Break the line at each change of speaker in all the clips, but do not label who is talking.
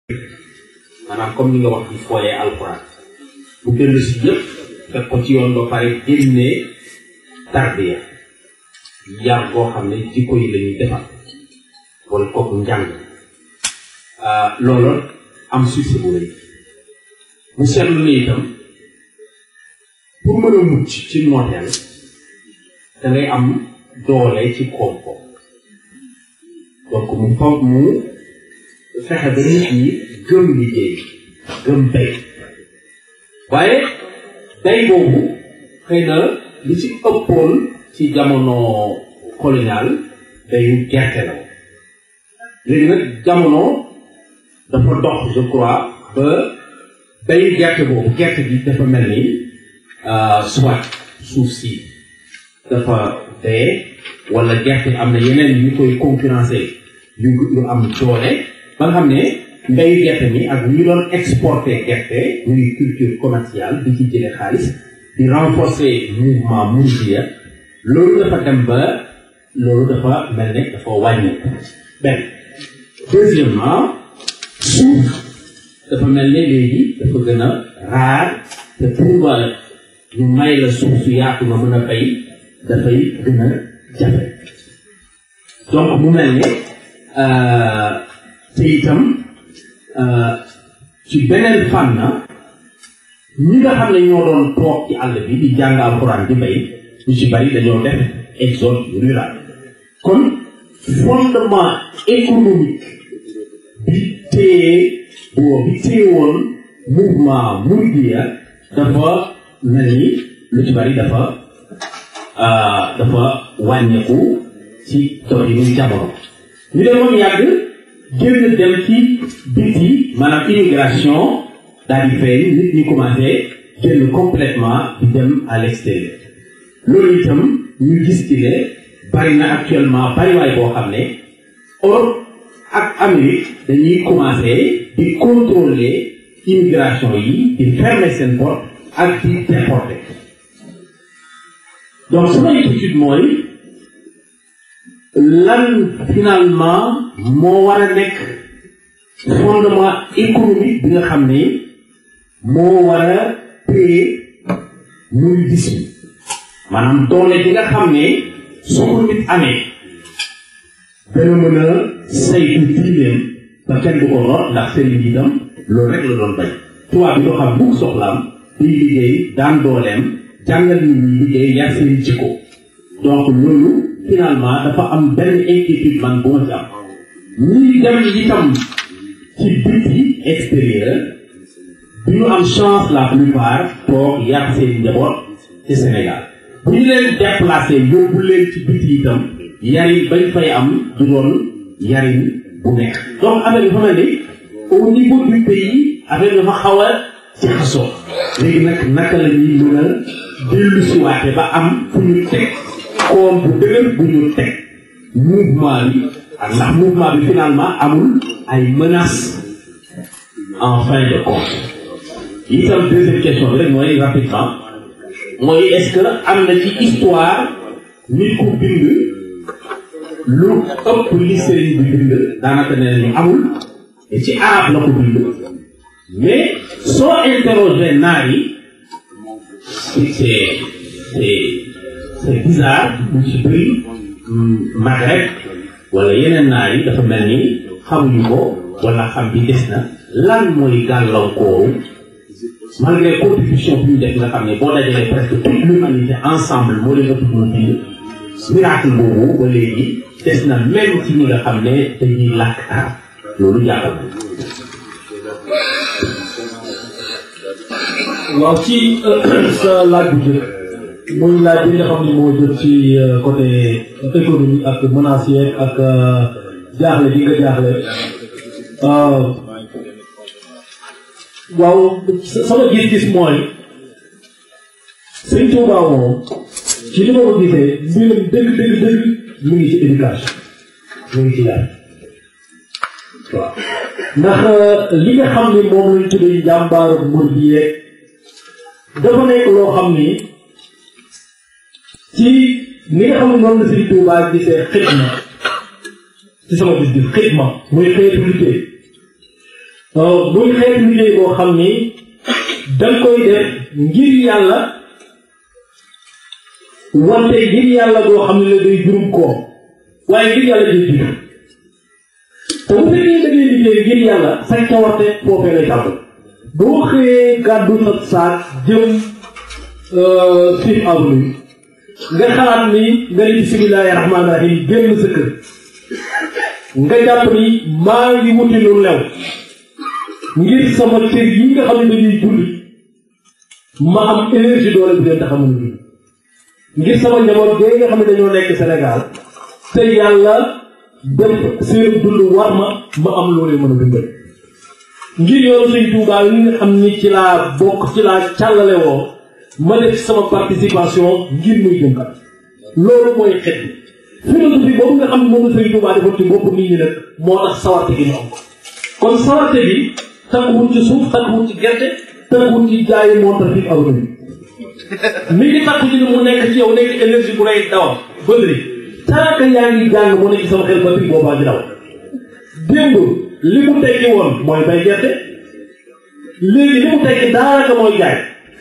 maanaam comme ni nga wax di fooyee alxuraan bu dellu si yëpp fekk ko ci yoon ba pare génnee tarbiya yar boo xam ne jikko yi la ñuy defar wala kooku njàng loolu am succès bu rëy mu seetlu ne itam pour mën a mucc ci nooteel da ngay am doole ci koom-koom donc mu foog mu fexe ba nit ñi gëm liggéey gëm bay waaye bay boobu xëy na li ci ëppoon ci jamono colonial bayu gerte la léegi nag jamono dafa dox je crois ba bayu gerte boobu gerte gi dafa mel ni soit suuf si dafa dee wala gerte am na yeneen yu koy concurrencer yu yu am doole ba nga xam ne mbayu gerte mi ak ñu doon exporter gerte muy culture commerciale di ci jële xaalis di renforcer mouvement mouridia loolu dafa dem ba loolu dafa mel ne dafa wàññeeku benn deuxièmement suuf dafa mel ne léegi dafa gën a raar te pour ñu may la suuf su yaatu nga mën a bay dafay gën a jafe donc mu mel ne te itam ci beneen fànn ñi nga xam ne ñoo doon toog ci àll bi di jàng alxuraan di bay ñu ci bari dañoo def exode rural kon fondement économique bi téye boo bi téye woon mouvement mouridiya dafa mel ni lu ci bari dafa dafa wàññeeku ci doxinu jamono ñu demoon yàgg génn dem ci biti maanaam immigration daal di feeñ nit ñi commencé génn complètement di dem à l'extérieur loolu itam ñu gis ci ne bari na actuellement bariwaay boo xam ne Europe ak Amérique dañuy commencé di contrôler immigration yi di fermer seen porte ak di déporter donc sama étude mooy lan finalement moo war a nekk fondement économique bi nga xam ne moo war a téye muy gis maanaam doole bi nga xam ne su ko nit amee dana mën a saytu diineem ba kenn du ko lor ndax sëriñ bi itam loolu rek la doon bañ tubaab bi doo xam bugg soxlaam di liggéey daan dooleem jàngal nit ñi liggéey yar seen jikko donc loolu finalement dafa am benn inquiétude man bu ma ci am ñii dem itam ci biti extérieur du ñu am chance la plupart toog yar seen njaboot ci Sénégal bu ñu leen déplacé yóbbu leen ci biti itam yarin bañ fay am du doon yarin bu nekk donc affaire bi fa mel ni au niveau du pays affaire dafa xaw a ci xasoo léegi nag naka la ñuy mën a dellu si waate ba am fu ñu teg koom bu dëgër bu ñu teg mouvement bi ak ndax mouvement bi finalement amul ay menaces en fin de compte itam deuxième question bi rek mooy rapidement mooy est-ce que am na ci histoire nit ku bind lu ëpp li sëriñ bi bind daanaka nee nañu amul te ci arab la ko bind mais soo interroger naar yi c'est c'est c'est bizarre mu ci bëri Maghreb wala yeneen naar yi dafa mel ni xamuñu ko wala xam bi des na lan mooy gàllankooru malgré contribution bi ñu def nga xam ne boo dajalee presque toute l'humanité ensemble moo leen ëpp mu bind miracle boobu ba léegi des na même ci ñi nga xam ne dañuy làkk arab loolu jàppal
waaw ci sa laaj bu jëkk muy laaj bi nga xam ne moo jëm ci côté économie ak menaces yeeg ak jaaxle bi nga jaaxle waaw sama gis-gis mooy sëñ Tuuba moom ci li ma ko gisee mbirum dëgg dëgg dëgg mu ngi ci éducation mu ngi ci yar waaw ndax li nga xam ne moom lañ tuddee njàmbaaru mur bi yeeg dafa nekk loo xam ni ci li nga xam ne noonu la Sëriñ Tuuba gisee xidma ci sama gis-gis xidma muy xeetu liggéey muy xeetu liggéey boo xam ni danga koy def ngir yàlla wante ngir yàlla boo xam ne la day jurum koom waaye ngir yàlla day jur te bu fekkee da ngay liggéey ngir yàlla sa cawarte foofee lay tàmbali boo xëyee gàddu sa saak jëm Fifth Avenue nga xalaat ni nga ni bisimilahi rahmaani rahim génn sa kër nga jàpp ni maa ngi wuti lu lew ngir sama cër yi nga xam ne dañuy julli ma am énergie doole bi leen tax a mën a julli ngir sama njaboot bee nga xam ne dañoo nekk Sénégal te yàlla def seen dund war ma ma am loolee mën a dundal ngir yoonu Sëñ Tuubaa yi nga xam ni ci laa bokk ci laa càllale woo ma def sama participation ngir muy jëm kat loolu mooy xet bi philosophie boobu nga xam ne moom la Sëñ Tuubaa defoon ci bopp nit ñi nag moo tax sawarte gi ñu am kon sawarte bi takkuwul ci suuf takkuwul ci gerte takkuwul ci jaayi montar fi aw bi mi ngi takku ci ni mu nekk ci yow nekk énergie bu lay dawal bëri tant que yaa ngi jàng mu nekk sama xel batterie boobaa di daw démb li mu tekki woon mooy bay gerte léegi li mu tekki daanaka mooy jaay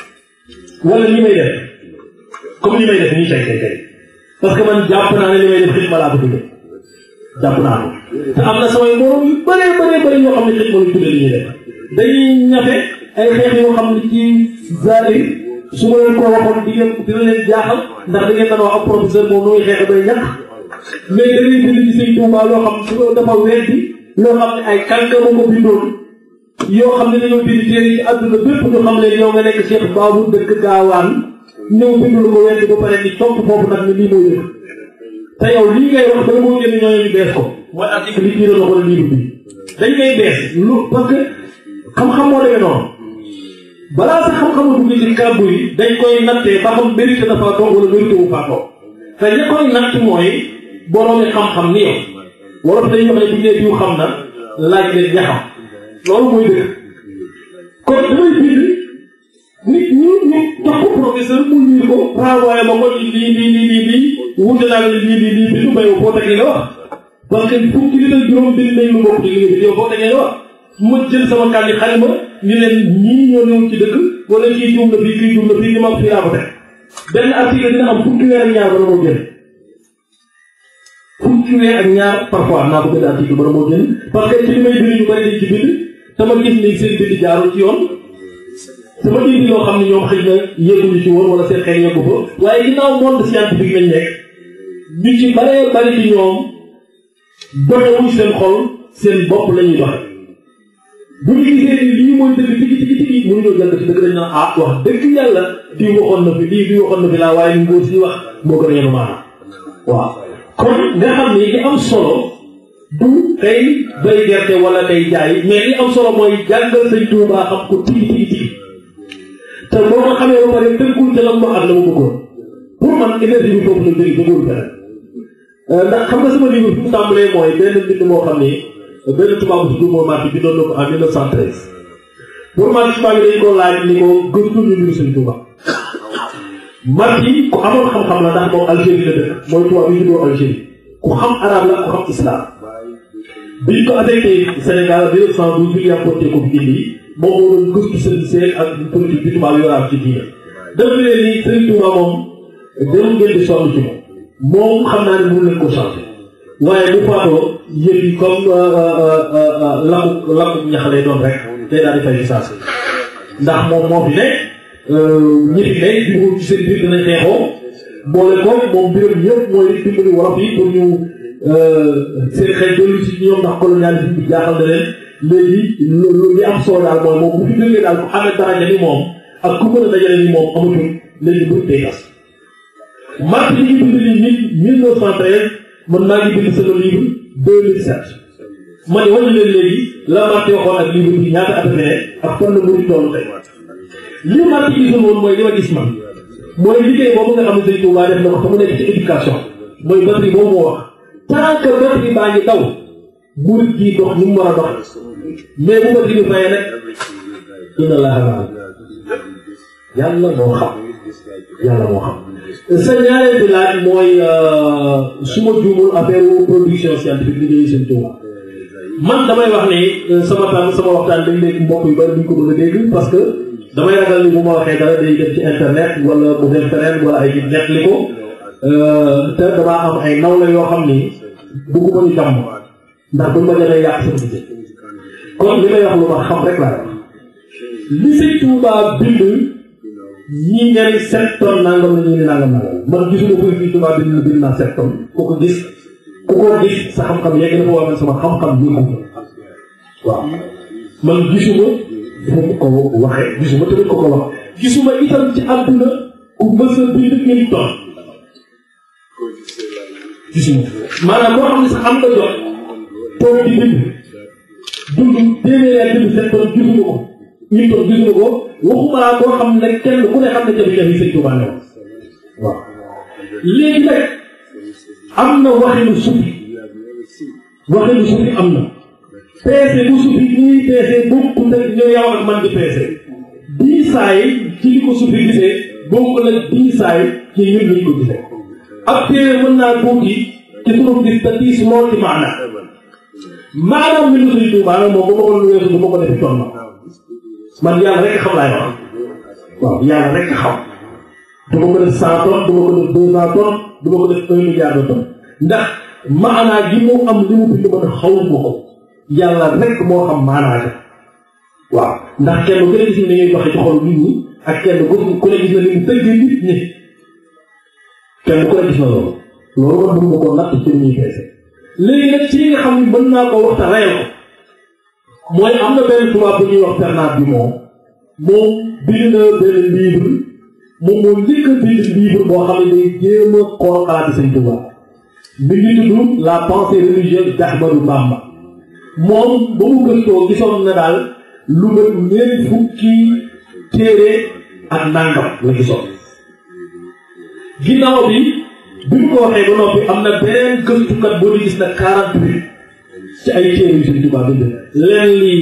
wala li may def comme li may def nii tey tey tey parce que man jàpp naa ne li may def xitma laa ko tuddee jàpp naa ko te am na samay morom yu bëree bëree bëri yoo xam ne xitma lu tuddee li ñuy def dañuy ñafe ay xeex yoo xam ne ci zahir su ma leen ko waxoon di ngeen dina leen jaaxal ndax da ngeen daan wax ab professeur moom nu muy xeexe bay ñàkk mais da ngay bind ci sëñ Tuubaa loo xam su ko dafa weddi loo xam ne ay kànkama ko bindoon yoo xam ne dañoo bind téere yi àdduna bépp ñu xam leen yow nga nekk Cheikh Babou dëkk gaawaan ñëw bindul ko weddi ba pare ni topp foofu nag ni lii mooy dëkk te yow lii ngay wax danga moo génn ñooñu ñu bees ko mooy article yi tiira wala livre bi dañ koy bees lu parce que xam-xam moo demee noonu balaa sa xam-xamu dugg ci kàddu yi dañ koy nattee ba xam mérité na faa toog wala mérité wu faa toog te ña koy natt mooy boroomi xam-xam ni yow wolof dañuy wax ne bu ñu nee diw xam na laaj leen ña xam loolu mooy dëgg kon damay bind nit ñi ñu jox ko professeur mu lii ko renvoyé ma ko lii lii lii lii lii wuute naa lii lii lii lii bindu may foo teg li nga wax parce que fukki nit ak juróom bind nañ lu bokk ci li nga bind yow foo teg li nga wax ma jël sama kàddu xalima ñu leen ñii ñoo ñëw ci dëkk wala kii juum na fii kii juum na fii ni ma fii laa ko teg benn article dina am fukki weer ak ñaar bala moo génn fukki weer ak ñaar parfois naa ko benn article bala moo génn parce que ci li may bind ñu bari dañ ci bind sama gis ni seen bind jaarul ci yoon sama indi loo xam ne ñoom xëy na yëguñu ci woon wala seen xel yëgu fa waaye ginnaaw monde scientifique lañ nekk ñu ci baree bari ci ñoom doxewuñ seen xol seen bopp la ñuy doxe bu ñu gisee ni lii mooy dëgg tigi tigi tigi mënuñoo jël ci dëgg dañ naan ah wax dëgg yàlla di waxoon na fi lii di waxoon na fi laa waaye ni ngóor si wax moo gën a yenu maanaam waaw kon nga xam ne li am solo du tey bay gerte wala tey jaay mais li am solo mooy jàngal sëñ Tuubaa xam ko tigi tigi tigi te boo ko xamee ba pare tënkul ca la mu ak la mu bëggoon pour man énergie bi foofu la jóge bëggul feneen ndax xam nga sama livre fi mu tàmbalee mooy benn mbind moo xam ni benn tubaab bu tudd Marty bindoon na ko en 1913 pour Marty tubaab yi dañ ko laaj ni ko gëstu ñu mbiru Sëñ Tuuba Marty ku amoon xam-xam la ndax moom Algérie la dëkk mooy tubaab yi juddoo Algérie ku xam arab la ku xam islam biñ ko affecté Sénégal 1912 bi yàppootee ko fi indi moom moo doon gëstu seen seen ak politique bi tubaab yoraat ci diina def leen ni Sëñ Tuuba moom dem ngeen di sonn ci moom moom xam naa ne mënu leen ko changé waaye bu faatoo yëf yi comme lakku lakku ñax lay doon rek day daal di fay saa si ndax moom moo fi nekk ñi fi nekk di ci seen biir dinañ xeexoo boole ko moom mbiram yëpp mooy dimbali wolof yi pour ñu seen xel dolli ci ñoom ndax colonialisme bi jaaxal na leen léegi loolu li am solo daal mooy moom bu fi jógee daal ku amee daraja ni moom ak ku mën a dajale ni moom amatul léegi bu day gas mars yi ngi bind ni mille neuf cent treize man maa ngi bind sama livre deux mille sept ma ne wàññi leen léegi la Marty waxoon ak livre bi ñaata at ne ak fan la muri toll tey li Marty gisul woon mooy li ma gis man mooy liggéey boobu nga xam ne Sëñ Tuubaa def na ko te mu nekk ci éducation mooy batterie boobu moo wax tant que batterie baa ngi daw murit gi dox ni mu war a dox mais bu batterie bi fayee nag inna laa yàlla moo xam yàlla moo xam sa ñaareel bi laaj mooy su ma juumul affaire production scientifique liggéeyu seen Tuuba man damay wax ni sama tànn sama waxtaan dañ léegi mbokk yu bari duñ ko bëgg a dégg parce que damay ragal ni bu ma waxee dara day dem ci internet wala mu dem feneen wala ay nit net li ko te damaa am ay nawle yoo xam ni bëgguma ñu jàmm ndax buñ ma demee yàq sama gisee kon li may wax lu ma xam rek laa wax li sëñ Touba bind ñii ñari sept tonnes nangam la ñii ni nangam nangam man gisuma ko fii Touba bind na bind naa sept tonnes ku ko gis ku ko gis sa xam-xam yegg na fa wax sama xam-xam bii ko waaw man gisuma dafa ko waxee gisuma tamit ko ko wax gisuma itam ci àdduna ku mës a bind une tonne gisuma maanaam moo xam ne sax am nga jot toog di bind dund téeméer bind sept tonnes gisuma ko une tonne gisuma ko waxuma laa koo xam ne kenn ku ne xam ne jafe-jafe yi sëñ Tuubaa ne waaw léegi nag am na waxinu sufi waxinu sufi am na peese bu sufi ñuy peese bokkul ak ñoo yow ak man di peese diisaay ci li ko sufi gisee bokkul ak diisaay ci ñun luñ ko gisee ab téere mën naa tuuti ci sunu gis te diis lool ci maana maanaam mi nu sëñ Tuubaa nag moom bu ma ko lu weesu du ma ko defi toon ma man yàlla rek xam laay wax waaw yàlla rek xam du ma ko def cent tonnes du ma ko def deux cent tonnes du ma ko def un milliard de tonnes ndax maanaa gi mu am li mu bind man xawuma ko yàlla rek moo xam maanaa ga waaw ndax kenn ku ne gis na ngay waxe ci xol nit ñi ak kenn ku ne gis na ni mu tëggee nit ñi kenn ku ne gis na loolu loolu man mënu ma koo natt ci ñuy peese léegi nag ci nga xam ne mën naa ko waxta reyal ko mooy am na benn tubaab bu ñuy wax Bernard Dumont moom bind na benn livre moom moo njëkk a bind livre boo xam ne day jéem a xool xalaati Sëñ Tuubaa mi ngi tudd la pensée religieuse d'Ahmadou Bamba moom ba mu gëstoo gisoon na daal lu mat ñeent fukki téere ak nangam la gisoon ginnaaw bi bi mu ko waxee ba noppi am na beneen gëstukat boo di gis na quarante huit ci ay téere yu Sëñ Tuubaa bind leen li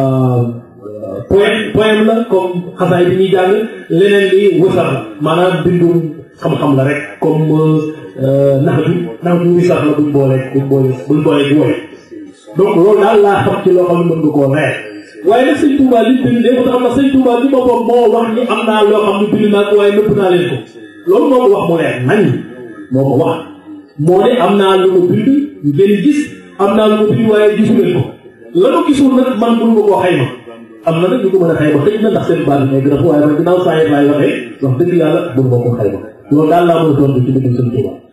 poème poème la comme xasaay bi ñuy jàng leneen li wësar la maanaam bindum xam-xam la rek comme nax bi nax bi wisax la buñ boole buñ boole buñ boole bu woy donc loolu daal laa xam ci loo xam ne mën nga koo leer waaye nag sëñ Touba li bind léegi tax na sëñ Touba li boppam moo wax ni am naa loo xam ne bind naa ko waaye nëpp naa leen ko loolu moo ko wax mu leer nañ moo ko wax moo ne am naa lu ma bind ngeen gis am naa lu ma bind waaye gisu leen ko la ma gisul nag man mënu ma koo xayma am na nag ñu ko mën a xayma xëy na ndax seen baat yi nekk dafa waaye man ginnaaw saa yi laay waxee wax dëgg yàlla mënu ma koo xayma loolu daal laa mën a tontu ci dëgg sëñ Touba